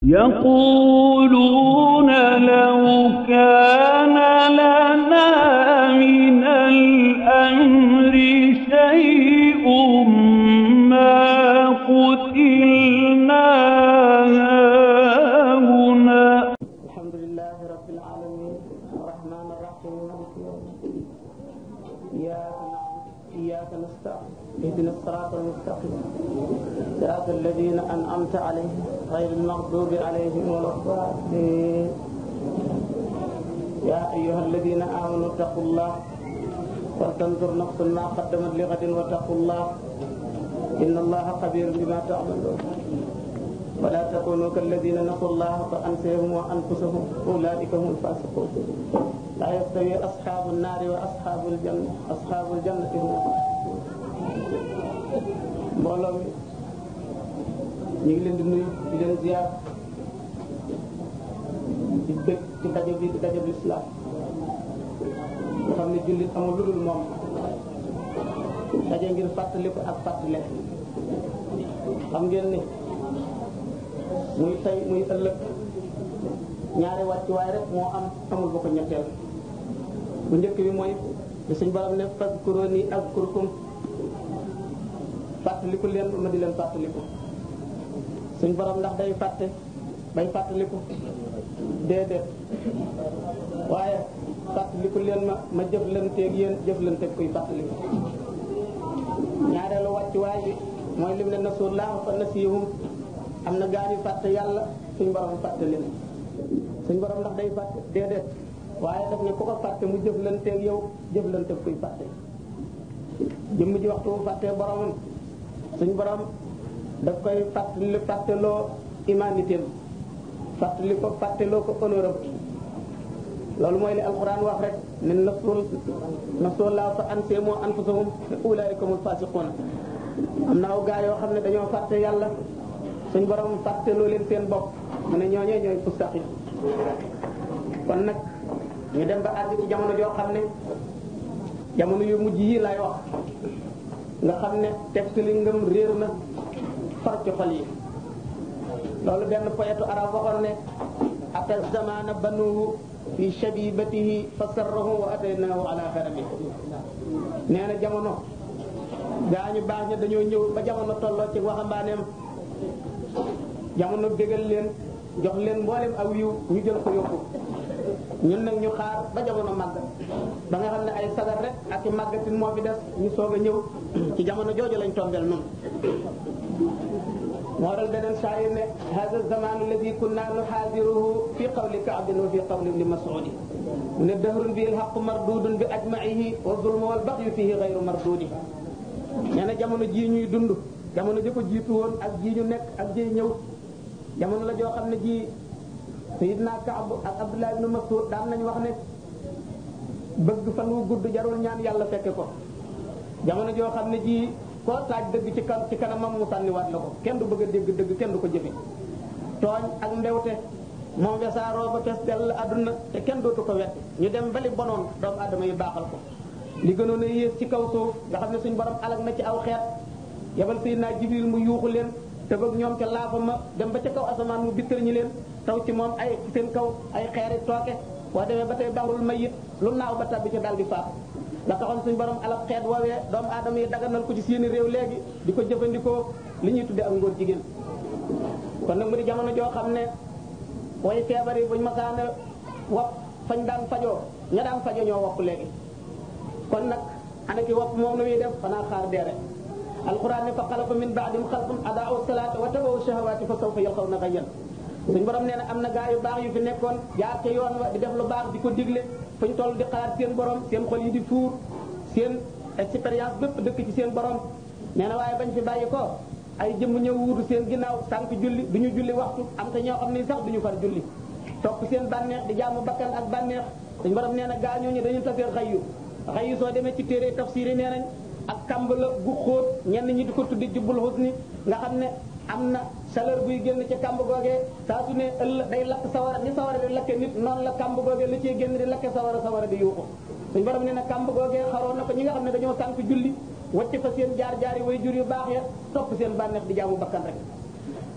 يقولون لو كان لنا من الأمر شيء ما قتلنا هاهنا الحمد لله رب العالمين الرحمن الرحيم مالك يوم الدين إياك نعبد إياك نستعين اهدنا الصراط المستقيم صراط الذين أنعمت عليهم غير المغضوب عليهم ولا الضالين يا أيها الذين آمنوا اتقوا الله ولتنظر نفس ما قدمت لغد واتقوا الله إن الله خبير بما تعملون ولا تكونوا كالذين نسوا الله فأنسيهم وأنفسهم أولئك هم الفاسقون لا يستوي أصحاب النار وأصحاب الجنة أصحاب الجنة هم mbooloo mi ñu ngi leen di nuyu di leen ziar di bëgg ci daje bi di daje bi islam nga xam ne jullit amul lu dul moom daje ngir fàttaliku ak fàttale xam ngeen ni muy tey muy ëllëg ñaari wàccuwaay rek moo am amul ba ko ñetteel bu njëkk bi mooy di suñ borom ne fazkuruni azkurkum fàttaliku leen ma di leen fàttaliku suñ borom ndax day fàtte bay fàttaliku déedéet waaye fàttaliku leen ma ma jëflanteeg yéen jëflanteeg kuy fàttaliku ñaareelu wàccuwaay bi mooy lim ne nasullaaha fa nasiyahum am na gaa ñu fàtte yàlla suñ borom fàtte leen suñ borom ndax day fàtte déedéet waaye daf ne ku ko fàtte mu jëflanteeg yow jëflanteeg kuy fàtte jëmm ji waxtu bu fàttee boromam suñ borom daf koy fàttali fàtteloo humanité fàttali ko fàtteloo ko honneur am loolu mooy li alquran wax rek ne nasul nasullaaha fa ansahum anfusahum ulaa'ika humul faasiquun am na aw gaa yoo xam ne dañoo fàtte yàlla suñ borom fàtteloo leen seen bopp mu ne ñooñee ñooy fustaq yi kon nag ñu dem ba àgg ci jamono joo xam ne jamono yu mujj yi lay wax nga xam ne texte li ngëm réer na far ci xol yi loolu benn poète arab waxoon ne ata zamana banuhu fi shabibatihi fa sarrahu wa ataynahu ala xarami nee na jamono gaa ñu baax ña dañoo ñëw ba jamono tolloo ci waxambaaneem jamono bégal leen jox leen mboolem aw yiw ñu jël ko yóbbu ñun nag ñu xaar ba jamono màgg ba nga xam ne ay sagar rek ak i màggatin moo fi des ñu soog a ñëw ci jamono jooju lañ tombel noonu moo dal beneen saayir ne hada zaman alladi kunna nuhaadiruhu fi qawli kaabin wa fi qawli ibni mas'udi mu ne dahrun bi alhaqu mardudun bi ajmaihi wa zulmu wal baxyu fihi gayru mardudi nee na jamono jii ñuy dund jamono ji ko jiitu woon ak jii ñu nekk ak jii ñëw jamono la joo xam ne ji sayidna Kaab ak Abdullah ibn Mas'ud daan nañ wax ne bëgg fan wu gudd jarul ñaan yàlla fekke ko jamono joo xam ne ji koo taaj dëgg ci kan ci kanamam mu sànniwaat la ko kenn du bëgg a dégg dëgg kenn du ko jëfe tooñ ak mbewte moom wesaaroo ba fees dell àdduna te kenn dootu ko wet ñu dem bali bonoon doomu aadama yi baaxal ko li gënoon a yées ci kaw suuf nga xam ne suñ borom alag na ci aw xeet yabal sayidna Jibril mu yuuxu leen te bëgg ñoom ca laafa ma dem ba ca kaw asamaan mu bittar ñi leen taw ci moom ay seen kaw ay xeeri tooke boo demee ba tey baxrul mayit lu naaw ba tabbi ci daal di faat la taxoon suñu borom alal xeet woowee doomu aadama yi daganal ko ci seeni réew léegi di ko jëfandikoo li ñuy tuddee ak ngóor jigéen kon nag mu di jamono joo xam ne way feebar yi buñ masaana wopp fañ daan fajoo ña daan fajo ñoo wopp léegi kon nag ana ki wopp moom la muy def xanaa xaar deere alquran ne fa xalafa min baadim xalqun adaau salaata wa tabawu shahawaati fa sawfa yalqawna gayyan suñ borom nee na am na gaa yu baax yu fi nekkoon jaar ca yoon wa di def lu baax di ko digle fuñ toll di xalaat seen borom seen xol yi di fuur seen expérience bépp dëkk ci seen borom nee na waaye bañ fi bàyyi ko ay jëmm ñëw wuutu seen ginnaaw sànq julli du ñu julli waxtu am te ñoo xam ni sax du ñu far julli topp seen bànneex di jaamu bakkan ak bànneex suñ borom nee na gaa ñooñu dañu tafee xayyu xayyu soo demee ci téere tafsir yi nee nañ ak kamb la gu xóot ñenn ñi di ko tuddi jubbul husni nga xam ne am na chaleur buy génn ci kamb googee saa su ne ëll day lakk sawara ni sawara di lakke nit noonu la kamb googee la ciy génn di lakke sawara sawara di yuuxu suñ borom nee na kamb googee xaroon na ko ñi nga xam ne dañoo sànk julli wacc fa seen jaar jaari way jur yu baax ya topp seen bànneex di jaamu bakkan rek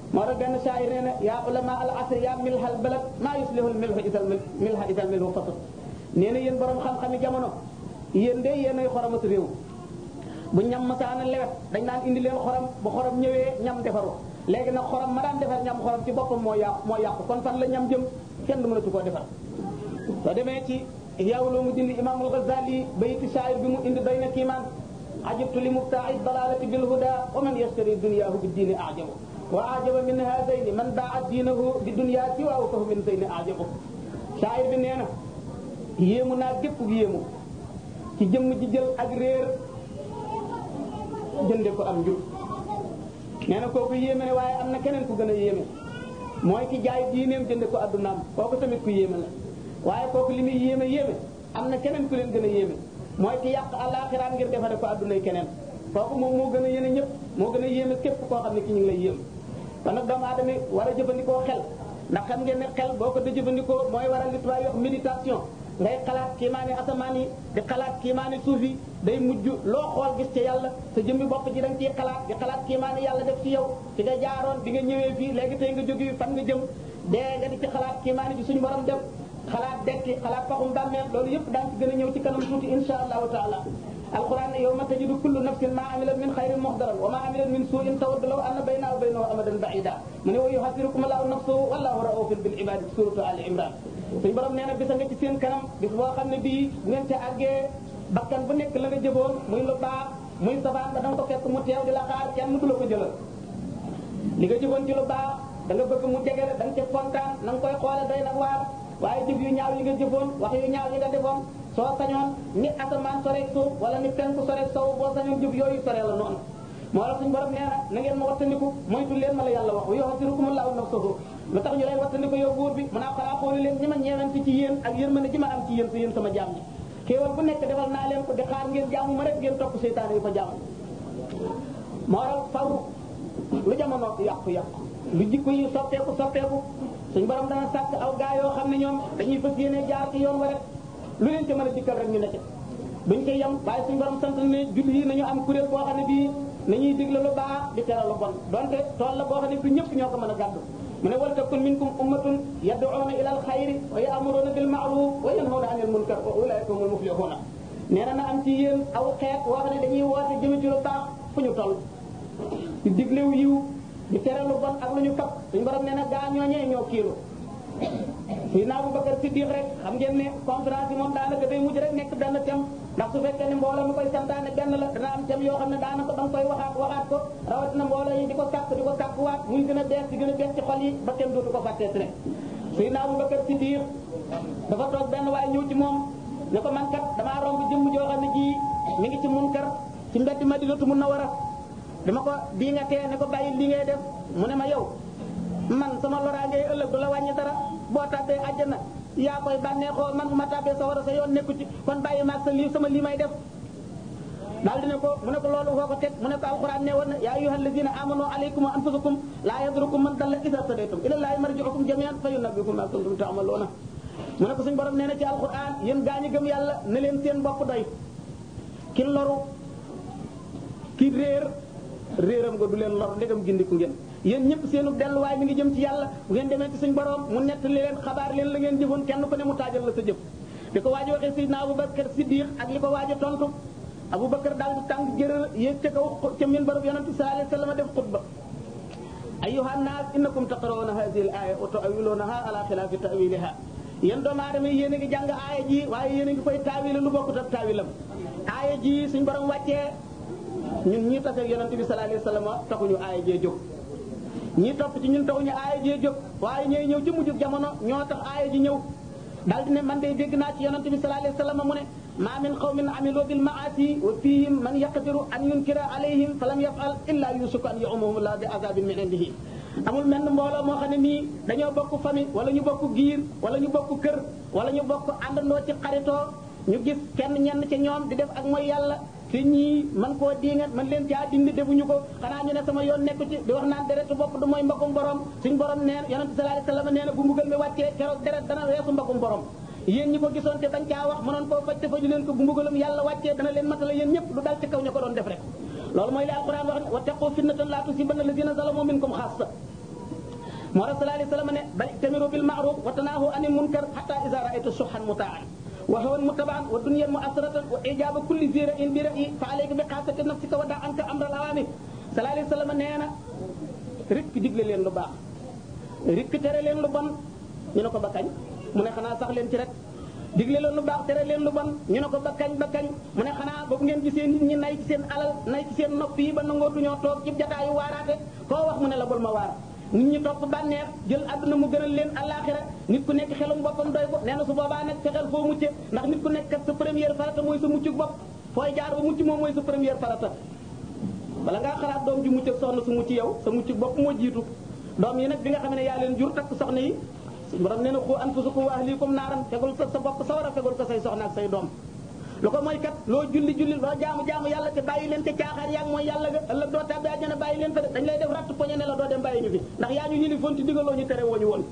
moo tax benn shaayir nee na yaa ulama al asr yaa milhal balad maa yuslihul milhu isal milha isal milhu fasut nee na yéen borom xam-xami jamono yéen de yéen ay xoromat réew bu ñam masaana lewet dañ naan indi leen xorom bu xorom ñëwee ñam defaru léegi nag xorom ma daan defar ñam xorom ci boppam moo yàqu moo yàqu kon fan la ñam jëm kenn du mënatu koo defar soo demee ci yawloo mu dindi imaamul Ghazali bayti shaayir bi mu indi doy na kiimaan ajibtu li mubtaa'i dalalati bil huda wa man yashtari dunyaahu bi diini ajabu wa ajaba min haadayni man baa diinahu bi dunya siwaahu fa min zayni ajabu shaayir bi nee na yéemu naa gépp yéemu ci jëmm ji jël ak réer jënde ko am njub nee na kooku yéeme ne waaye am na keneen ku gën a yéeme mooy ki jaay diineem jënde ko addunaam kooku tamit ku yéeme la waaye kooku li muy yéeme yéeme am na keneen ku leen gën a yéeme mooy ki yàq àllaaxiraam ngir defare ko addunay keneen kooku moom moo gën a yéene ñëpp moo gën a yéeme képp koo xam ne ki ñu ngi lay yéem kon nag doomu aadama war a jëfandikoo xel ndax xam ngeen ne xel boo ko da jëfandikoo mooy waral li tubaab yi wax méditation ngay xalaat kiimaani asamaan yi di xalaat kiimaani suuf yi day mujj loo xool gis ci yàlla sa jëmmi bopp ji da nga ciy xalaat di xalaat kiimaani yàlla def ci yow fi nga jaaroon bi nga ñëwee fii léegi tey nga jóge fan nga jëm dee nga di ci xalaat kiimaani bi suñu borom dem xalaat dekki xalaat paxum bàmmeel loolu yëpp daan ci gën a ñëw ci kanam tuuti insha allahu taala alquran ne yawma tajidu kullu nafsin ma amilat min xayrin muxdaran wa ma amilat min suuin tawaddu law anna baynahu wa baynahu amadan baida mu ne wa yuhasirukum allahu nafsuhu wallahu raufun bil ibadi suratu ali imran suñu borom nee na bisa nga ci seen kanam bis boo xam ne bii bu ngeen ca àggee bakkan bu nekk la nga jëfoon muy lu baax muy safaan ba da nga ko fekk mu teew di la xaar kenn du la ko jëlal li nga jëfoon ci lu baax da nga bëgg mu jege la da nga ca kontaan na nga koy xoole day nag waar waaye jëf yu ñaaw yi nga jëfoon wax yu ñaaw yi nga defoon soo sañoon ni asamaan sore suuf wala ni penku sore sow boo sañoon jëf yooyu sore la noonu moo la suñu borom nee na na ngeen ma wattandiku moytu leen ma la yàlla wax wa yuhasirukumullahu nafsahu lu tax ñu lay wattandiku yow buur bi mën naa xalaa xooli leen ñi ma ñeewante ci yéen ak yërmande ji ma am ci yéen si yéen sama jaam ñi xéewal bu nekk defal naa leen ko di xaar ngeen jaamu ma rek ngeen topp seytaane yi ko jaamu moo waral faw lu jamono yàqu-yàqu lu jikko yi soppeeku soppeeku suñ borom dana sàkk aw gaa yoo xam ne ñoom dañuy fas yéene jaar ci yoon wa rek lu leen ci mën a dikkal rek ñu nekk duñ koy yem waaye suñ borom sant ne julli yi nañu am kuréel boo xam ne bii nañuy digle lu baax di tere lu bon donte tool la boo xam ne du ñëpp ñoo ko mën a gàddu mu ne wal takun minkum ummatun yad'una ila al xayri wa ya'muruna bil ma'ruf wa yanhawna anil munkar wa ulaika humul muflihuna nee na na am ci yéen aw xeet woo xam ne dañuy woote jëme ci lu baax fu ñu toll di diglew yiw di tere lu bon ak lu ñu fab suñu borom nee na gaa ñooñee ñoo kiilu fii naa bu Bakar Siddiq rek xam ngeen ne conférence yi moom daanaka day mujj rek nekk benn thème ndax su fekkee ne mbooloo mi koy santaane benn la dana am thème yoo xam ne daanaka da nga koy waxaat waxaat ko rawatina mbooloo yi di ko sàkk di ko sàkkuwaat muy gën a bees di gën a bees ci xol yi ba kenn dootu ko fàtteeti rek fii naa bu Bakar Siddiq dafa toog benn waaye ñëw ci moom ne ko man kat damaa romb jëmm joo xam ne ji mi ngi ci munkar ci mbedd Madinatu Munawwara dama ko bii nga tee ne ko bàyyi li ngay def mu ne ma yow man sama loraangee ëllëg du la wàññi dara boo tàbbee àjjana yaa koy bànneexoo man bu ma tàbbee sa war a sa yoon nekku ci kon bàyyi maag sa lii sama lii may def daal dina ko mu ne ko loolu foo ko teg mu ne ko alquran ne woon na yaa ayyuhal lazina amanu alaykum wa anfusakum laa yadurukum man dalla idha tadaytum ila llahi marji'ukum jami'an fa yunabbi'ukum ma kuntum ta'maluna mu ne ko suñu borom nee na ci alquran yéen gaa ñi gëm yàlla ne leen seen bopp doy ki loru ki réer réeram nga du leen lor ndegam gindiku ngeen yéen ñëpp seenu delluwaay mi ngi jëm ci yàlla bu ngeen demee ci suñ borom mu nettali leen xabaar leen la ngeen jëfoon kenn ku ne mu taajal la sa jëf li ko waaji waxee Seydina Aboubacar Siddiq ak li ko waaji tontu Aboubacar daal di tàng jërë yéeg ca kaw ca minbarab yonente sallallahu alayhi wasallam def xutba ayyuha nnaas innakum taqrawna hadhihi al-aya wa ta'wilunaha ala khilafi ta'wiliha yéen doomu aadama yi yéen a ngi jàng aaya ji waaye yéen a ngi koy taawile lu bokkut ak taawilam aaya ji suñ borom wàccee ñun ñii tase ak yonente bi sallallahu alayhi wasallam taxuñu aaya jee jóg ñii topp ci ñun taxuñu aaya jee jóg waaye ñooy ñëw ci mujjug jamono ñoo tax aaya ji ñëw daal di ne man de dégg naa ci yonente bi sallallahu alayhi wasallam mu ne ma min qawmin amilu bil maasi wa fihim man yaqdiru an yunkira alayhim falam yafal illa yusuku an yu'amahum la bi azabin min indihi amul menn mbooloo moo xam ne nii dañoo bokk famille wala ñu bokk giir wala ñu bokk kër wala ñu bokk àndandoo ci xaritoo ñu gis kenn ñenn ci ñoom di def ak mooy yàlla te ñii man koo diingat man leen caa dindi defuñu ko xanaa ñu ne sama yoon nekku ci di wax naan deretu bopp du mooy mbagum borom suñ borom neen yonente sallallahu alayhi wasallam nee na bu mbugal mi wàccee keroog deret dana weesu mbagum borom yéen ñi ko gisoon te bañ caa wax mënoon koo faj te faju leen ko bu mbugalam yàlla wàccee dana leen matala yéen ñëpp lu dal ci kaw ña ko doon def rek loolu mooy li alquran wax ne wattaqu fitnatan la tusibanna alladhina zalamu minkum khassa moo tax sallallahu alayhi wa sallam ne bal tamiru bil ma'ruf wa tanaahu anil munkar hatta iza ra'aytu suhan mutaan wa hawan mutabaan wa dunyan mu'asratan wa ijaba kulli zi ra'in bi ra'yi fa alayka bi qaasati nafsika wa da' anka amral awamir sallallahu alayhi wa sallam nee na rikk digle leen lu baax rikk tere leen lu bon ñu ne ko ba kañ mu ne xanaa sax leen ci rek digle leen lu baax tere leen lu bon ñu ne ko ba kañ ba kañ mu ne xanaa boobu ngeen gisee nit ñi nay ci seen alal nay ci seen nopp yi ba nangootu ñoo toog ci jataayu waaraate koo wax mu ne la bul ma waar nit ñi topp bànneex jël àdduna mu gënal leen àllaaxira nit ku nekk xelum boppam doy ko nee na su boobaa nag fexeel foo mucce ndax nit ku nekk kat sa première farata mooy sa muccu bopp fooy jaar ba mucc moom mooy sa première farata bala ngaa xalaat doom ju mucc ak soxna su mucc yow sa mucc bopp moo jiitu doom yi nag bi nga xam ne yaa leen jur takk soxna yi borom nee na xu anfusakum wa ahlikum naaran fegul sa sa bopp sawara fegul ko say soxna ak say doom lu ko mooy kat loo julli julli loo jaamu jaamu yàlla te bàyyi leen te caaxaar yaag mooy yàlla ga ëllëg doo tàbbi àjjana bàyyi leen fa de dañ lay def ratt poñe ne la doo dem bàyyi ñu fi ndax yaa ñu yilifoon ti digaloo ñu tere woo ñu woon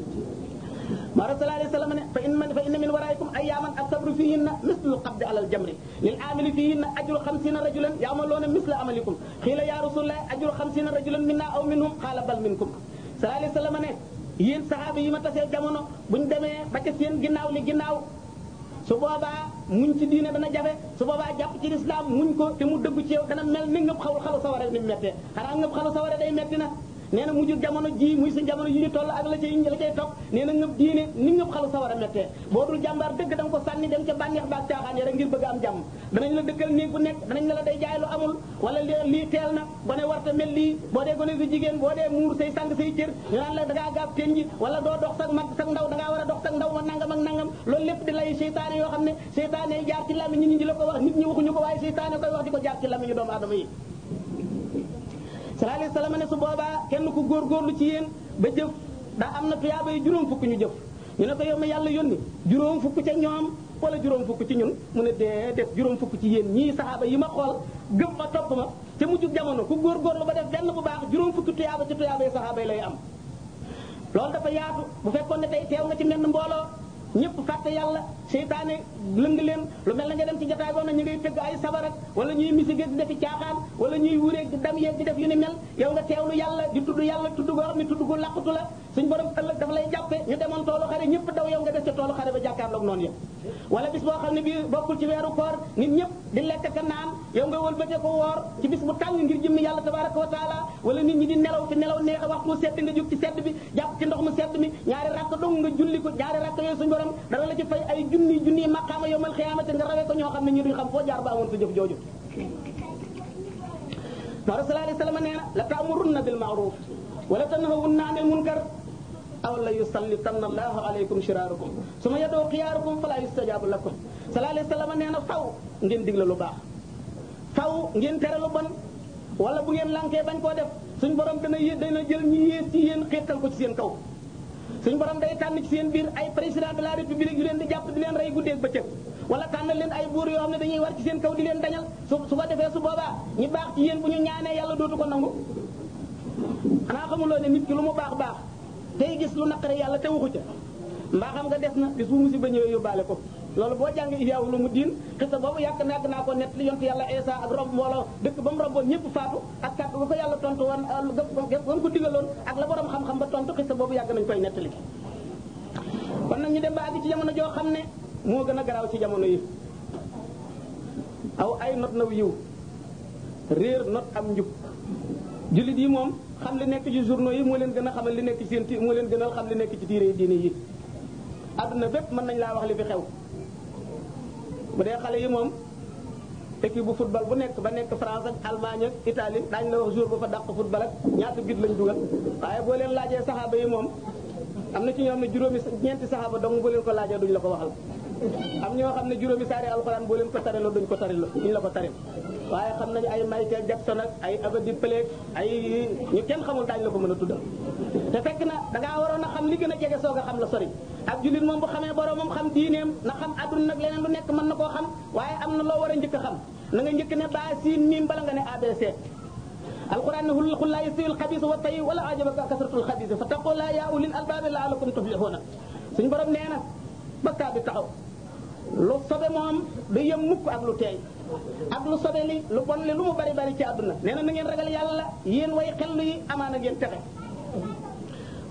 maa sallallahu alayhi wa sallam ne fa in fa inna min waraikum ayyaman as-sabru fihinna mislu qabdi ala al-jamri lil amili fihinna ajru xamsina rajulan ya'maluna misla amalikum xiila ya rasulullah ajru xamsina rajulan minna aw minhum qaala bal minkum sallallahu alayhi wa sallam ne yéen saxaaba yi ma tasee jamono buñ demee ba ca seen ginnaaw li ginnaaw su boobaa muñ ci diine dana jafe su boobaa jàpp ci lislaam muñ ko te mu dëgg ci yow dana mel ni ngëp xaw xalu sawara ni mu mettee xanaa ngëp xalu sawara day metti na nee na mujj jamono ji muy sa jamono yi ñu toll ak la cay la cay topp nee na ngëp diine ni ngëp xalu sawara mettee boo dul jàmbaar dëgg da nga ko sànni dem ca bànneex baak caaxaan ya rek ngir bëgg am jàmm danañ la dëkkal néeg bu nekk danañ la la day jaay lu amul wala lii teel na gone warta mel lii boo dee gone su jigéen boo dee muur say sang say cër ñu naan la da ngaa gaab tenji wala doo dox sag mag sag ndaw da ngaa war a dox sag ndaw ma nangam ak nangam loolu lépp di lay seytaane yoo xam ne seytaane jaar ci làmmiñ ñi ñi la ko wax nit ñi waxuñu ko waaye seytaane koy wax di ko jaar ci làmmiñu doomu aadama yi sallallahu alayhi wasallam ne su boobaa kenn ku góorgóorlu ci yéen ba jëf daa am na tuyaaba yi juróom fukk ñu jëf ñu ne ko yow ma yàlla yónni juróom fukk ca ñoom wala juróom fukk ci ñun mu ne dee def juróom fukk ci yéen ñii saxaaba yi ma xool gëm ma topp ma te mujjug jamono ku góorgóorlu ba def benn bu baax juróom fukki tuyaaba ci tuyaaba yi saxaaba yi lay am loolu dafa yaatu bu fekkoon ne tey teew nga ci menn mbooloo ñëpp fàtte yàlla seytaane lëng leen lu mel na nga dem ci jotaay boo na ñu ngay tëgg ay sabarak wala ñuy misige di defi caaxaan wala ñuy wureeg di dam yeeg di def yu ni mel yow nga teewlu yàlla di tudd yàlla tudd goo xam ne tudd gu làqutu la suñ borom ëllëg dafa lay jàppe ñu demoon toolu xare ñëpp daw yow nga def ca toolu xare ba jàkkaarloog noonu yëpp wala bis boo xam ne bii bokkul ci weeru koor nit ñëpp di lekk ka naan yow nga wëlbate ko woor ci bis bu tàng ngir jëmmi yàlla tabaraka wa taala wala nit ñi di nelaw fi nelaw neex a waxtu sedd nga jóg ci sedd bi jàpp ci ndox mu sedd mi ñaari rakk dong nga julli ko ñaari rakk yooyu suñ borom dana la ci fay ay junni junni maqaama yowmal xiyaamati nga rawee ko ñoo xam ne ñu duñ xam foo jaar ba amoon sa jëf jooju moo sallallahu alayhi wa sallam nee na la taamurunna bil ma'ruf wala tanhawunna anil munkar aw la yusallitanna allahu alaykum shiraarukum suma yadoo xiyaarukum fala yustajabu lakum sallallahu alayhi wa sallam nee na faw ngeen digle lu baax faw ngeen tere lu bon wala bu ngeen lankee bañ koo def suñ borom dana yé dana jël ñi yées ci yéen xeetal ko ci seen kaw suñ borom day tànn ci seen biir ay président de la république yu leen di jàpp di leen rey guddeeg bëccëg wala tànn leen ay buur yoo xam ne dañuy war ci seen kaw di leen dañal su su ko defee su boobaa ñi baax ci yéen bu ñu ñaanee yàlla dootu ko nangu xanaa xamuloo ne nit ki lu mu baax baax tey gis lu naqare yàlla te waxu ca mbaa xam nga des na bis bu musiba ñëwee yóbbaale ko loolu boo jàngee Ihyaa lu mu diin xisa boobu yàgg nag naa ko nett li yontu yàlla Isa ak rob mbooloo dëkk ba mu romboon ñëpp faatu ak kàddu ga ko yàlla tontu woon gam ko digaloon ak la borom xam-xam ba tontu xisa boobu yàgg nañ koy nettali kon nag ñu dem ba àgg ci jamono joo xam ne moo gën a garaaw ci jamono yi aw ay not naw yiw réer not am njub jullit yi moom xam li nekk ci journaux yi moo leen gën a xamal li nekk ci seen ti moo leen gënal xam li nekk ci tiire diine yi àdduna bépp mën nañ laa wax li fi xew bu dee xale yi moom équipe bu football bu nekk ba nekk France ak Allemagne ak Italie daañu la wax jour ba fa dàq football ak ñaata bit lañ dugal waaye boo leen laajee saxaaba yi moom am na ci ñoo xam ne juróomi ñeenti saxaaba dong boo leen ko laajee duñ la ko waxal am ñoo xam ne juróomi saari alxuraan boo leen ko tariloo duñ ko tariloo duñ la ko taril waaye xam nañu ay Michael Jackson ak ay Abadi Pelé ay ñu kenn xamul daañu la ko mën a tuddal te fekk na dangaa waroon a xam li gën a jege soog a xam la sori ak jullit moom bu xamee boromam xam diineem na xam adduna nag leneen lu nekk mën na koo xam waaye am na loo war a njëkk a xam na nga njëkk ne baa siin miim bala nga ne ABC alquran ne xul laa yastawi alxabiis wa tayyib wala ajabaka kasratul xabiis fa taqulaa yaa ulil albaabi laalakum tuflixuuna suñ borom nee na bakkaa bi taxaw lu sobe moom du yem mukk ak lu teey ak lu sobe li lu bon li lu mu bari bari ci àdduna nee na na ngeen ragal yàlla yéen way xellu yi amaana ngeen texe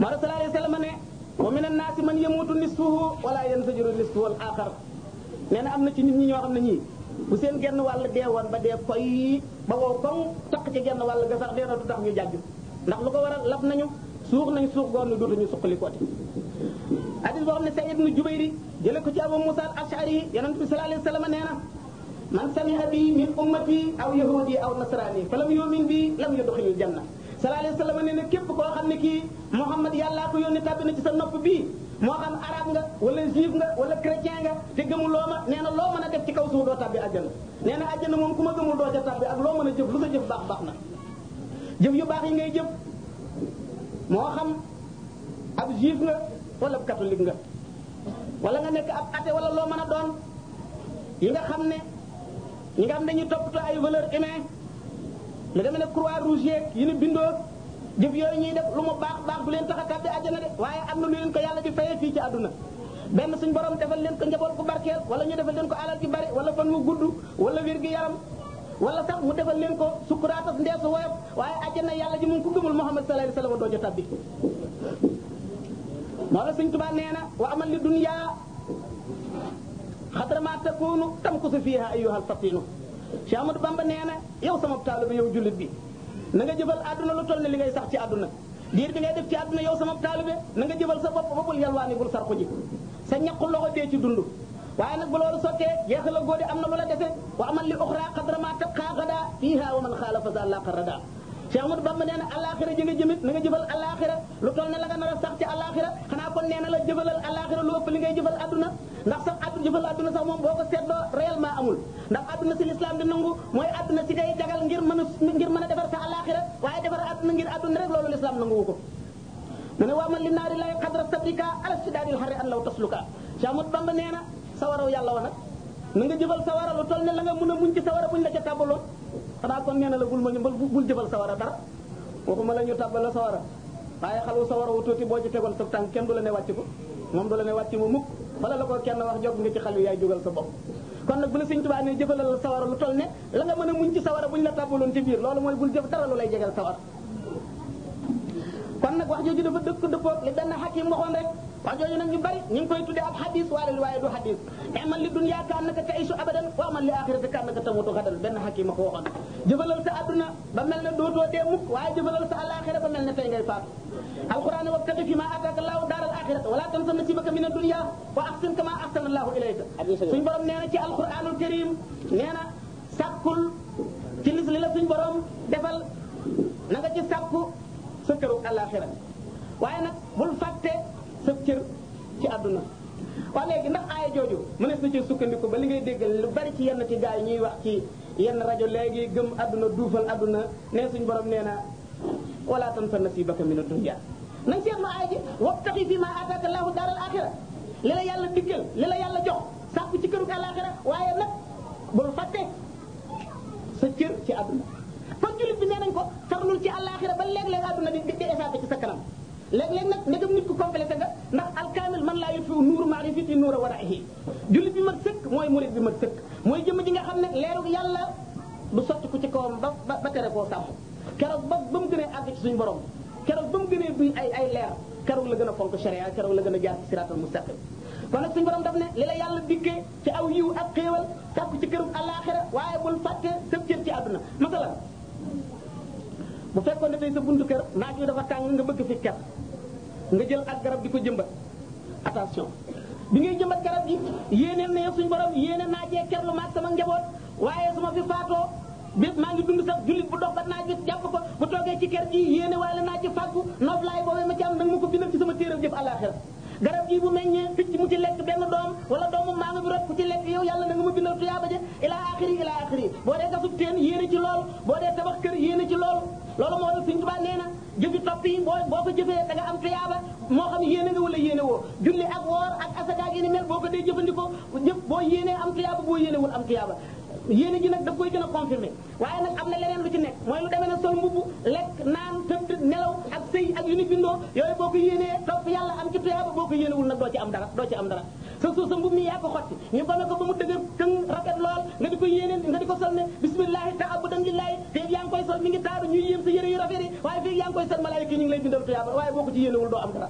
moo tax sallallahu alayhi wa sallam ne wa min annaasi man yamuutu nisfuhu wala yansajiru nisfuhu al axar nee na am na ci nit ñi ñoo xam ne ñii bu seen genn wàll dee woon ba dee koy ba wow koŋ taq ci genn wàll ga sax dee na du tax ñu jàgg ndax lu ko waral lab nañu suux nañ suux goor ni dootuñu suqali kooti hadis boo xam ne Saïd ibn Jubayr jële ko ci Abu Musa al Ash'ari yonent bi sallallahu alayhi wa sallam nee na man sami'a bi min ummati aw yahudi aw nasrani fa lam yu'min bi lam yudkhilil janna sallallahu alayhi wa sallam nee na képp koo xam ne kii Muhammad yàllaa ko yónni tàbbi na ci sa nopp bii moo xam arab nga wala juif nga wala chrétien nga te gëmuloo ma nee na loo mën a def ci kaw suuf doo tàbbi àjjana nee na àjjana moom ku ma gëmul doo ca tàbbi ak loo mën a jëf lu sa jëf baax baax na jëf yu baax yi ngay jëf moo xam ab juif nga wala ab catholique nga wala nga nekk ab athée wala loo mën a doon yi nga xam ne ñi nga xam dañuy toppatoo ay valeur humaine lu demee ne croix rouge yeeg yi ni bindoo jëf yooyu ñuy def lu mu baax baax du leen tax a tàbbi àjjana de waaye am na lu leen ko yàlla di fayee fii ci àdduna benn suñ borom defal leen ko njaboot ku barkeel wala ñu defal leen ko alal ci bari wala fan wu gudd wala wér gi yaram wala sax mu defal leen ko sukkuraatas ndeesu woyof waaye àjjana yàlla ji mu ngi ko gëmul Muhammad sallallahu alayhi wasallam doo ca tàbbi moo la suñ tubaa nee na wa amal li dunya xadra ma takunu tamkusu fiha ayyuhal fatinu Cheikh Amadou Bamba nee na yow sama taalibe yow jullit bi na nga jëfal àdduna lu toll ne li ngay sax ci àdduna diir bi ngay def ci àdduna yow sama taalibe na nga jëfal sa bopp ba bul yalwaani bul sarxu ji sa ñaqu loxo dee ci dund waaye nag bu loolu sottee jeexal a góode am na lu la dese wa amal li uxra xadra ma tabqa gada fiha wa man xaalafa za laqa rada Cheikh Amadou Bamba nee na alaxira ji nga jëmit na nga jëfal alaxira lu toll ne la nga nar a sax ci alaxira xanaa kon nee na la jëfalal alaxira lu ëpp li ngay jëfal àdduna ndax sax addu jëfal àdduna sax moom boo ko seetloo réellement amul ndax àdduna si l'islam di nangu mooy àdduna si ngay jagal ngir mën a ngir mën a defar sa alaxira waaye defar àdduna ngir àdduna rek loolu l'islam nanguwu ko mu ne waa man li naari lay xadra sabrika ala sidaadil xarri an law tasluka Cheikh Amadou Bamba nee na sawaraw yàlla wa nag na nga jëfal sawara lu toll ne la nga mun a muñ ci sawara buñ la ca tàbbaloon xanaa kon nee na la bul ma ñëmbal bul jëfal sawara dara waxuma la ñu tàbbal la sawara waaye xalu sawara wu tuuti boo ci tegoon sa tànk kenn du la ne wàcc ko moom du la ne wàcc mu mukk wala la ko kenn wax jog nga ci xal yaay jógal sa bopp kon nag bu la Sëñ Tuubaa ne jëfalal la sawara lu toll ne la nga mën a muñ ci sawara buñ la tàbbaloon ci biir loolu mooy bul jëf dara lu lay jegal sawara kon nag wax jooju dafa dëkk dëppoog li benn xakim waxoon rek wax jooju nag ñu bari ñu ngi koy tuddee ab xadis waaye waaye du xadis amal li dunya ka annaka ta'isu abadan wa amal li axirati ka annaka tamutu xadan benn xakim a ko waxoon jëfalal sa adduna ba mel ne dootoo dee mukk waaye jëfalal sa alaxira ba mel ne tey ngay faatu alquran wabtaqi fi ma ataka allahu daar al axirata wala tansa nasibaka min ad-dunya wa ahsin kama ahsana allahu ilayka suñ borom nee na ci alquranul karim nee na sàkkul ci lis li la suñ borom defal na nga ci sàkku sa këru alaxira waaye nag bul fàtte sa cër ci àdduna waaw léegi ndax aaya jooju mënees na ci sukkandiku ba li ngay déggal lu bari ci yenn ci gaa yi ñuy wax ci yenn rajo léegi gëm àdduna duufal àdduna nee suñ borom nee na wala tansa nasibaka min ad-dunya nañ seetlu aaya ji wabtaxi fi ma ataka allahu daar al axira li la yàlla diggal li la yàlla jox sàkku ci këru alaxira waaye nag bul fàtte sa cër ci àdduna kon jullit bi nee nañ ko farlul ci alaxira ba léeg-léeg àdduna di di échappé ci sa kanam léeg-léeg nag ndegam nit ku complété nga ndax alkaamil man laa yutfi nuuru maarifati nuura waraihi jullit bi mat sëkk mooy murid bi mat sëkk mooy jëmm ji nga xam ne leerug yàlla du sotti ku ci kawam ba ba tere koo sàmm keroog ba ba mu gënee àgg ci suñu borom keroog ba mu gënee duy ay ay leer keroog la gën a fonk sharia keroog la gën a jaar ci siraatal mustaqim kon nag suñu borom daf ne li la yàlla dikkee ci aw yiw ak xéewal sàkku ci kërug àllaaxira waaye bul fàtte sa cër ci àdduna masalan bu fekkoon ne tey sa buntu kër naaj wi dafa tàng nga bëgg fi ker nga jël ak garab di ko jëmbat attention bi ngay jëmbat garab gi yéeneel na yow suñu borom yéene naajee ker lu maag sama njaboot waaye su ma fi faatoo bépp maa ngi dund sax jullit bu dox ba naaj bi jàpp ko bu toogee ci ker gi yéene waaye la naaj ci fàggu noof laay boobee ma ci am nag ma ko bindal ci sama téeram jëf àllaaxira garab gi bu meññee picc mu ci lekk benn doom wala doomu maa nga bi rot ku ci lekk yow yàlla na nga ma bindal tuyaaba ja ilaa axiri ilaa axiri boo dee gasub teen yéene ci loolu boo dee tabax kër yéene ci loolu loolu moo tax Sëñ Tuubaa nee na jëfi topp yi boo boo ko jëfee da nga am tuyaaba moo xam yéene nga wala yéene woo julli ak woor ak asaka gi ni mel boo ko dee jëfandikoo jëf boo yéenee am tuyaaba boo yéene wul am tuyaaba yéene ji nag daf koy gën a confirmé waaye nag am na leneen lu ci nekk mooy lu demee ne sol mbubb lekk naan tëdd nelaw ak sëy ak yu ni bindoo yooyu boo ko yéenee topp yàlla am ci tuyaaba boo ko yéenewul nag doo ci am dara doo ci am dara sa suuf sa mbub mi yaa ko xotti ñu bame ko ba mu dëgër këng rafet lool nga di ko yéeneen nga di ko sol ne bismillahi ta'abudan lillahi feeg yaa ngi koy sol mi ngi taaru ñuy yéem sa yére yu rafet yi waaye feeg yaa ngi koy sol malaayika yi ñu ngi lay bindal tuyaaba waaye boo ko ci yéenewul doo am dara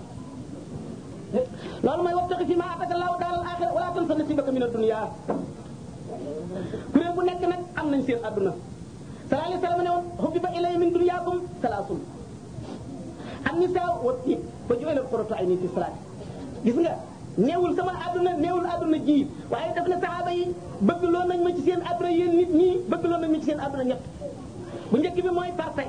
loolu mooy wabtaxi fi ma ataka allahu daaral axira wala tansa nasibaka min ad-dunya kuréel bu nekk nag am nañ seen adduna sallallahu alayhi wa sallam ne woon hubbiba ilayya min dunyaakum salaasun an-nisaa wa tiib fa ju'ila qurratu ayni fi salaat gis nga neewul sama adduna neewul adduna ji waaye daf na saxaaba yi bëgg loo nañ ma ci seen adduna yéen nit ñi bëgg loo nañ ma ci seen adduna ñett bu njëkk bi mooy parfait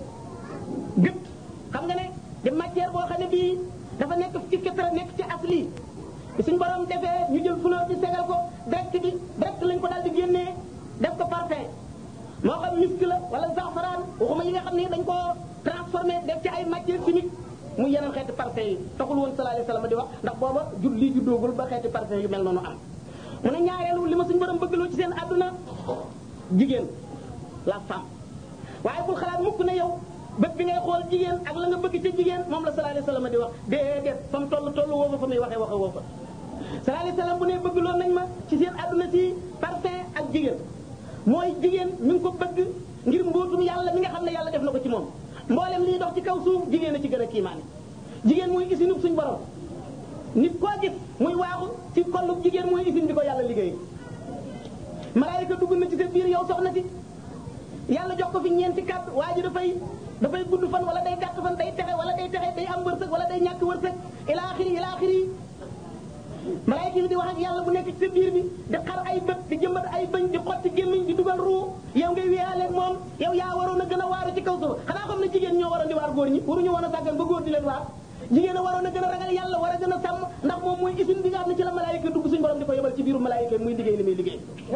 gët xam nga ne di matière boo xam ne bii dafa nekk ci fitra nekk ci asli bi suñ borom defee ñu jël fleur bi segal ko direct bi direct lañ ko daal di génnee def ko parfait moo xam misk la wala zafaraan waxuma yi nga xam ne dañ koo transformé def ci ay matière chimique mu yeneen xeeti parfait yi taxul woon sallallahu alayhi wasallam di wax ndax booba jur lii ju doogul ba xeeti parfait yu mel noonu am mu ne ñaareelu li ma suñ borom bëggloo ci seen àdduna jigéen la femme waaye bul xalaat mukk ne yow bët bi ngay xool jigéen ak la nga bëgg ca jigéen moom la sallallahu alayhi wasallam di wax déedéet fa mu toll toll woo fa fa muy waxee waxe woo fa sallallahu alayhi wasallam bu ne bëgg loon nañ ma ci seen àdduna si parfum ak jigéen mooy jigéen mi ngi ko bëgg ngir mbootum yàlla mi nga xam ne yàlla def na ko ci moom mboolem liy dox ci kaw suuf jigéen a ci gën a kiimaane jigéen mooy isinub suñ borom nit koo gis muy waaxu ci kollub jigéen mooy isin bi ko yàlla liggéey malaayika dugg na ci sa biir yow soxna si yàlla jox ko fi ñeenti kàddu waa ji dafay dafay gudd fan wala day gàtt fan day texe wala day texe day am wërsëg wala day ñàkk wërsëg ila axiri ila axiri malaayika yi di wax ak yàlla bu nekk ci sa biir bi di xar ay bët di jëmbat ay bëñ di xotti gémmiñ di dugal ruu yow ngay wéyaaleeg moom yow yaa waroon a gën a waaru ci kaw suuf xanaa xam ne jigéen ñoo waroon di waar góor ñi waruñu woon a sàggan ba góor di leen waar jigéen a waroon a gën a ragal yàlla war a gën a sàmm ndax moom mooy usine bi nga xam ne ci la malaayika dugg suñu borom di ko yebal ci biiru malaayika muy liggéey li muy liggéey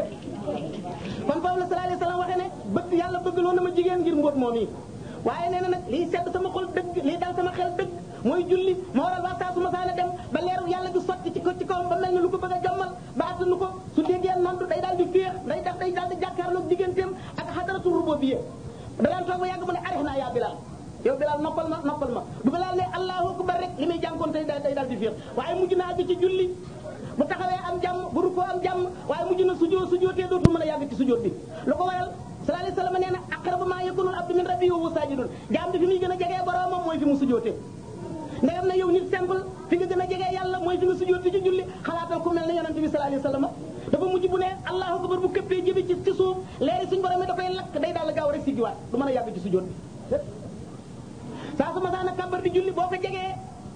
kon foofu la sallallahu alayhi wasallam waxee ne bëgg yàlla bëgg loon na ma jigéen ngir mbóot moom yi waaye nee na nag lii sedd sama xol dëgg lii dal sama xel dëgg mooy julli ma waral waa saa su ma saana dem ba leeru yàlla gi sotti ci ko ci kawam ba mel ne lu ko bëgg a jommal ba attanu ko su déggee nontu day daal di féex day def day daal di jàkkaarloog digganteem ak xadaratu rububiyya da daan toog ba yàgg mu ne arix naa yaa Bilal yow Bilal noppal ma noppal ma bu Bilal ne allahu akbar rek li muy jànkoon tey day daal di féex waaye mujj na àgg ci julli bu taxawee am jàmm bu rukkoo am jàmm waaye mujj na sujjóot sujjóotee dootul mën a yàgg ci sujjóot bi lu ko waral sallallahu alayhi wasallam nee na aqrabu ma yakunu al abdu min rabbihi wa huwa sajidun jaam bi fi muy gën a jegee boroomam mooy fi mu sujjóotee ndegam na yow nit simple fi nga gën a jegee yàlla mooy fi nga sujjóot fi ci julli xalaatal ku mel ne yonente bi sallallahu alayhi wasallam dafa mujj bu ne allahu akbar bu këppee jëbi ci ci suuf léegi suñu borom mi da koy lakk day daal gaaw rek siggiwaat du mën a yàgg ci sujjóot bi saa su ma saana kàmbar di julli boo ko jegee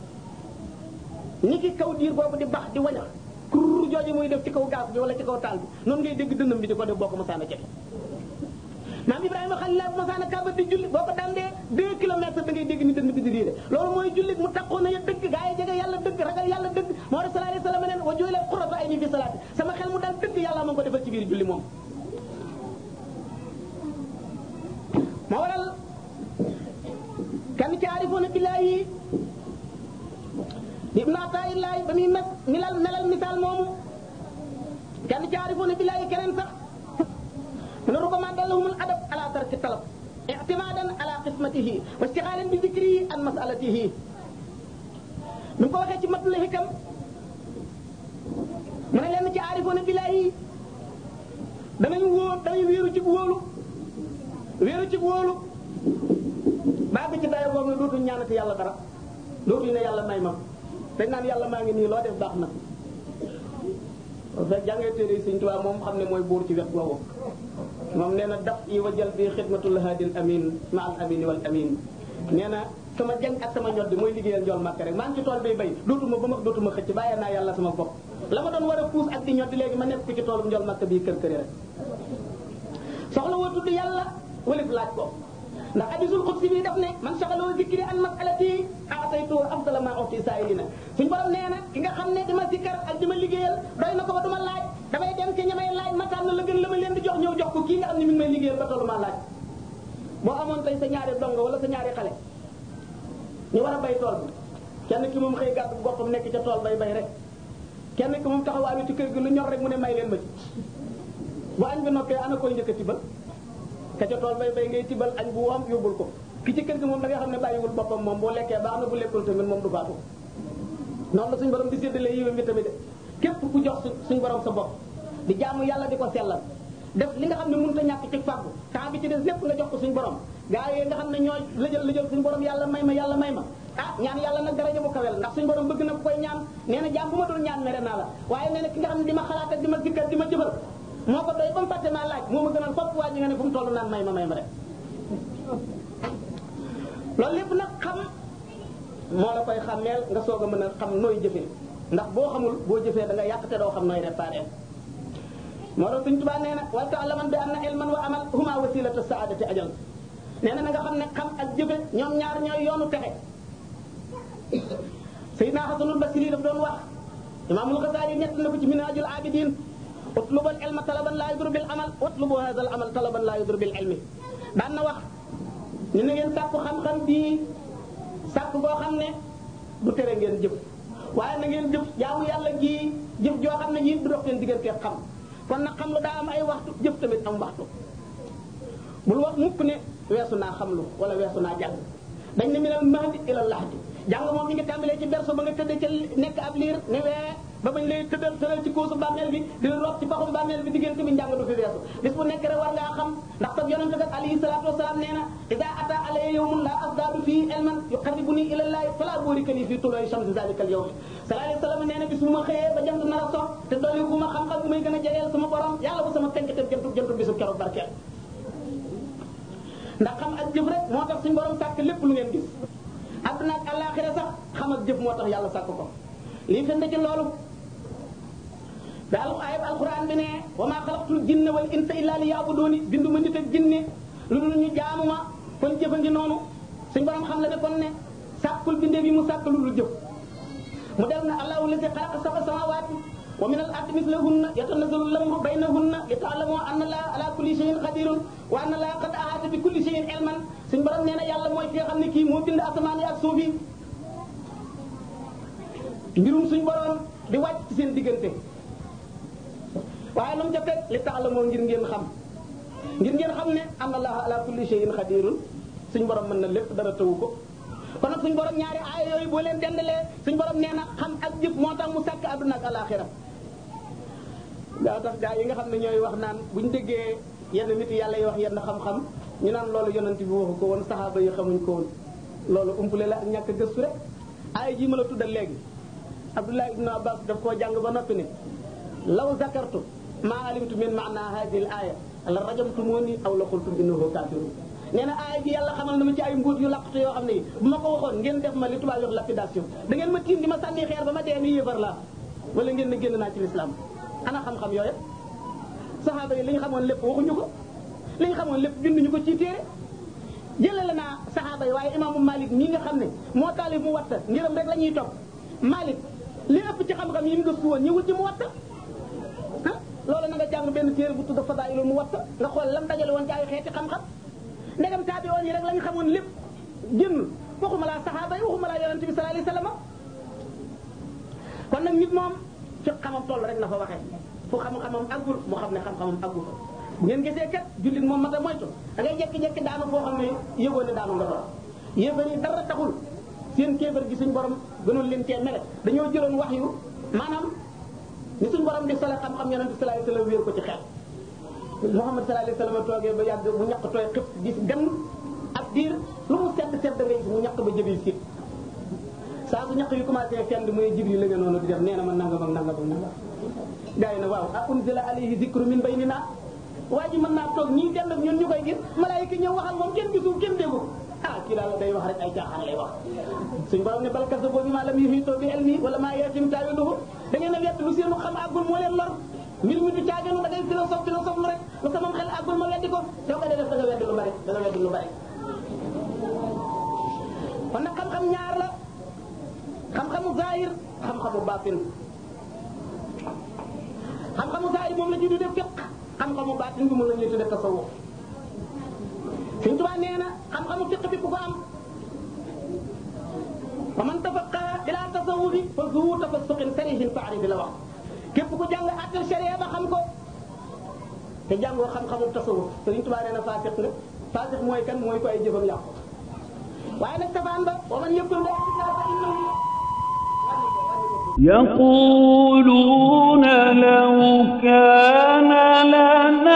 ni ki kaw diir boobu di bax di wañax kurr jooju muy def ci kaw gaas bi wala ci kaw taal bi noonu ngay dégg dënnam bi di ko def boo ko masaana jege maam Ibrahima Xalil bu masaana kàmbar di julli boo ko dandee deux kilomètres da ngay dégg ni dënn bi di riire loolu mooy julli mu taxoon na ya dëgg gaa yi jege yàlla dëgg ragal yàlla dëgg moo tax sallallahu alayhi wasallam neen wa ju'ila qurratu ayni fi salaati sama xel mu dal dëgg yàlla ma ko defal ci biir julli moom moo waral kan ci aarifoona billaahi ibn Ataa'illaahi ba muy mes milal melal misaal moomu kan ci aarifoona billaahi keneen sax mu ne rubama dallahumul adab ala tarki talab i'timadan ala qismatihi wa istixaalan bi zikrihi an masalatihi mi ngi ko waxee ci matul hikam mu ne leen ci aarifoona billaahi danañ wóor danañ wéeru ci wóolu wéeru ci wóolu baa ci dayo boobu ne dootuñ ñaanati yàlla dara dootuñ ne yàlla may ma dañ naan yàlla maa ngi nii loo def baax na fekk jàngee téere yi Sëñ Tuubaa moom xam ne mooy buur ci wet googu moom nee na daf yi wa jël bi xidmatul haadil amin ma al amini wal amin nee na sama jàng ak sama ñoddi mooy liggéeyal njool màkk rek maa ngi ci tool bay bay dootuma ba ma dootuma xëcc bàyyee naa yàlla sama bopp la ma doon war a puus ak di ñoddi léegi ma nekk ko ci toolu njool màkk bii kër këri rek soxla woo tudd yàlla walif laaj ko ndax hadisul qudsi bi daf ne man saxaloo zikri an masalati aataytu afdala ma uti saa'ilina suñ borom nee na ki nga xam ne dima sikkar ak dima liggéeyal doy na ko ba duma laaj damay dem ci ñamay laaj ma tànn la gën la ma leen di jox ñëw jox ko kii nga xam ne mi ngi may liggéeyal ba tollu maa laaj boo amoon tey sa ñaari dongo wala sa ñaari xale ñu war a bay tool bi kenn ki moom xëy gàtt boppam nekk ca tool bay bay rek kenn ki moom taxawaayu ci kër gi lu ñor rek mu ne may leen ma ci bu añ bi noppee ana koy njëkk a tibal ka ca tool bay bay ngay tibal añ bu woom yóbbul ko ki ci kër gi moom da nga xam ne bàyyiwul boppam moom boo lekkee baax na bu lekkul tamit moom du faatu noonu la suñu borom di séddale yiwam bi tamit de képp ku jox suñ borom sa bopp di jaamu yàlla di ko sellal def li nga xam ne mënut a ñàkk ci fàggu temps bi ci des lépp nga jox ko suñ borom gaa yooyu nga xam ne ñooy lëjël lëjël suñ borom yàlla may ma yàlla may ma ah ñaan yàlla nag daraja bu kawel ndax suñ borom bëgg na ku koy ñaan nee na jaam bu ma dul ñaan mere naa la waaye nee na ki nga xam ne di ma xalaat ak di ma zikkal di ma jëfal moo ko doy ba mu fàtte maa laaj moo ma gënal fopp waa ji nga ne fu mu toll naan may ma may ma rek loolu lépp nag xam moo la koy xàmmeel nga soog a mën a xam nooy jëfee ndax boo xamul boo jëfee da nga yàq te doo xam nooy réparé moo tax suñ tubaa nee na wal ta'laman bi anna ilman wa amal huma wasilatu saadati ajal nee na na nga xam ne xam ak jëfe ñoom ñaar ñooy yoonu texe Seydina Hasanul Basri daf doon wax Imaamul Xasaali ñett na ko ci Minhajul Abidin utlubal ilma talaban laa yudru bil amal utlubu hadal amal talaban laa yudru bil ilmi daan na wax ñu ne ngeen sàkku xam-xam bii sàkk boo xam ne du tere ngeen jëf waaye na ngeen jëf jaamu yàlla gii jëf joo xam ne yii du dox seen diggante xam kon nag xam lu daa am ay waxtu jëf tamit am waxtu bul wax mukk ne weesu naa xam lu wala weesu naa jàng dañ ne minal mahdi ila lahdi jàng moom mi ngi tàmbalee ci berso ba nga tëddee ca nekk ab liir ne wee ba bañ lay tëddal tëral ci kóosu bàmmeel bi di rob ci paxum bàmmeel bi diggante bi njàng du fi weesu bis bu nekk rek war ngaa xam ndax tab yonente kat alayhi salatu wasalaam nee na ida ata alaya yawmun la asdadu fii ilman yuqarribuni ila llahi fala burika li fii tuloy shamsi zalika al yawm sallallahu alayhi wasallam nee na bis bu ma xëyee ba jant nar a sox te dolli bu ma xam-xam bu may gën a jegeel sama borom yàlla bu sama tenk te jëntu jëntu bisu keroog barkeel ndax xam ak jëf rek moo tax suñu borom sàkk lépp lu ngeen gis adduna ak àllaaxira sax xam ak jëf moo tax yàlla sàkk ko lii firnde ci loolu daal ayib alquran bi ne wa maa xalaqtul jinna wal insa illa li yaabuduuni bindu ma nit ak jinne lu dul ñu jaamu ma kon jëfa ngi noonu suñu borom xam la ne kon ne sàkkul bindee bi mu sàkk lu dul jëf mu def na allahu lazi xalaqa sab'a samaawaati wa min al ardi mislahunna yatanazzalu al-amru baynahunna li ta'lamu anna allaha ala kulli shay'in qadirun wa anna allaha qad ahata bi kulli shay'in ilman suñu borom nee na yàlla mooy ki nga xam ne kii moo bind asamaan yi ak suuf yi mbirum suñu borom di wàcc ci seen diggante waaye lu mu ca teg li ta'lamu ngir ngeen xam ngir ngeen xam ne anna allaha ala kulli shay'in qadirun suñu borom mën na lépp dara tawu ko kon nag suñu borom ñaari aaya yooyu boo leen dendalee suñu borom nee na xam ak jëf moo tax mu sàkk àdduna ak alaxira daa tax gaa yi nga xam ne ñooy wax naan bu ñu déggee yenn nit yàlla yi wax yenn xam-xam ñu naan loolu yonent bi waxu ko woon saxaaba yi xamuñ ko woon loolu umpule la ak ñàkk gëstu rek aaya ji ma la tuddal léegi Abdullah ibn Abbas daf koo jàng ba noppi ne law zakartu maa alimtu min maana hadihi al aya la rajamtumuni aw la xultum innahu kafirun nee na aaya ji yàlla xamal na ma ci ay mbóot yu laqatu yoo xam ne bu ma ko waxoon ngeen def ma li tubaab wax lapidation da ngeen ma tiim di ma sànni xeer ba ma dee ni yéefar laa wala ngeen ne génn naa ci lislaam ana xam-xam yooyu saxaaba yi li ñu xamoon lépp waxuñu ko li ñu xamoon lépp binduñu ko ci téere jëlale naa saxaaba yi waaye imaamu Malik mii nga xam ne moo taalif mu watta ngiram rek la ñuy topp Malik li ëpp ci xam-xam yi mu gëstu woon ñëwul ci mu watta ah loolu na nga jàng benn téere bu tudd Fadailul mu watta nga xool lam dajale woon ci ay xeeti xam-xam ndegam taabi woon yi rek la ñu xamoon lépp génn waxuma laa saxaaba yi waxuma laa yonente bi sallallahu alayhi wasallam kon nag nit moom fi xamam toll rek na fa waxee fu xam-xamam aggul moo xam ne xam-xamam aggu fa bu ngeen gisee kat jullit moom mata moytu da ngay jekki-jekki daanu foo xam ne yëgoon ne daanu nga fa yéefar yi dara taxul seen kéefar gi suñ borom gënoon leen cee mele dañoo jëloon wax yu maanaam ni suñ borom di sole xam-xam yonente sallallahu alayhi wasallam wéer ko ci xel Muhammad sallallahu alayhi wasallam toogee ba yàgg mu ñaq tooy xëpp gis gan ab diir lu mu sedd sedd da ngay gis mu ñaq ba jëbil siit saa su ñaq yu commencé fenn muy Jibril la nga noonu di def nee na ma nangam ak nangam ak nangam gaa yi ne waaw a unzila alayhi zikru min baynina waa ji mën naa toog ñii dend ak ñun ñu koy gis malaayika ñëw waxal moom kenn gisul kenn déggu ah kii daal day wax rek ay caaxaan lay wax suñ borom ne bal kazzabu bimaa lam yuhiitu bi ilmihi wa lammaa ya'tihim taawiiluhu da ngeen a wett lu seenu xam àggul moo leen lor mbir mi du caaginu da ngay philosophe philosophe lu rek lu sama xel àggul ma weddi ko soo ko dee def da nga weddi lu bari da nga weddi lu bari kon nag xam-xam ñaar la xam-xamu zahir xam-xamu baatin xam-xamu zahir moom la ñuy tuddee fiqh xam-xamu baatin bi moom la ñuy tuddee tasawuf Sëñ Tuubaa nee na xam-xamu fiqh bi ku ko am wa man tafaqaha ila tasawufi fa zu tafassuqin sarihin ta'rif la wax képp ku jàng àttal sharia ba xam ko te jàngoo xam-xamu tasawuf Sëriñ Tuubaa nee na faasiq nga faasiq mooy kan mooy ko ay jëfam yàqu waaye nag safaan ba wa man yëkkul nga fa innahu يقولون لو كان لنا